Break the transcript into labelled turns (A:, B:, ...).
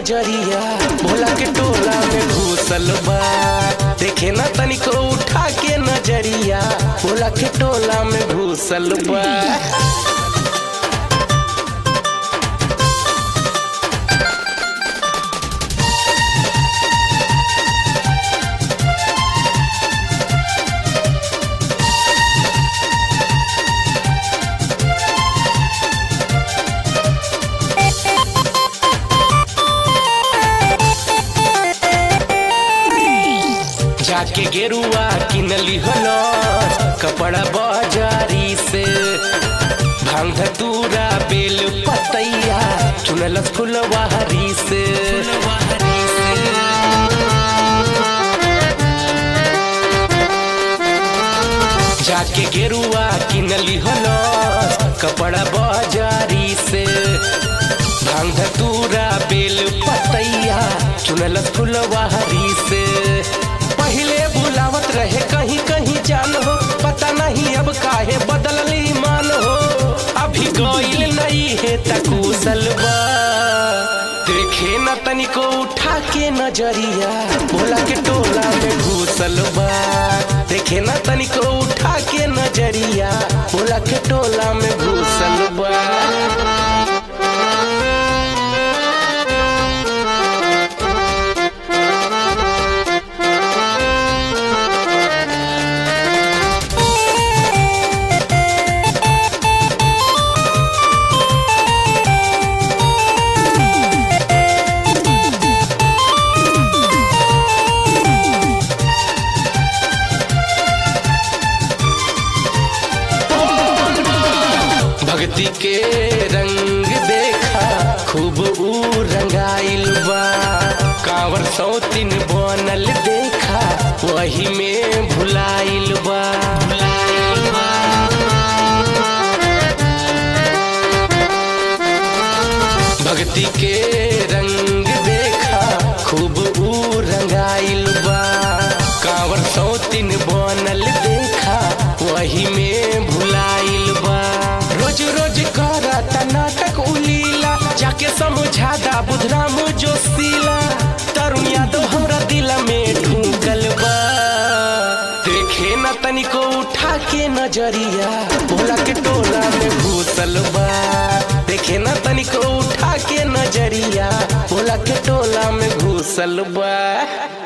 A: नजरिया भोला के टोला में घुसल बा देखे ना तनिको उठा के नजरिया भोला के टोला में घुसल बा जाके गेरुआ किनली हलो कपड़ा बाजारी से भांग धतूरा बेल पतैया चुनलस फुलवारी से जाके गेरुआ किनली हलो कपड़ा बाजारी से भांग धतूरा बेल पतैया चुनलस फुलवारी से पहले बुलावत रहे कहीं कहीं जान हो पता नहीं अब काहे बदलली मान हो अभी गईल नहीं है तकुशल बा देखे न तनिको उठा के नजरिया भोला के टोला में घुसल बा देखे न तनिको उठा के नजरिया भोला के टोला में घुसल बा भक्ति के रंग देखा खूब ऊ रंगाइल बा कांवर सौतिन बनल देखा वही में भुलाइल बा भक्ति के रंग देखा खूब ऊ रंगाइल बा कांवर सौतिन बनल देखा वही में भुलाइल बा रोज रोज करता नाटक उलीला जाके समझा दा बुधराम जोशीला तरुण यादव हमरा दिल में ढूंकल बा देखे न तनिको उठा के नजरिया भोला के टोला में घुसल बा देखे न तनिको उठा के नजरिया भोला के टोला में घुसल बा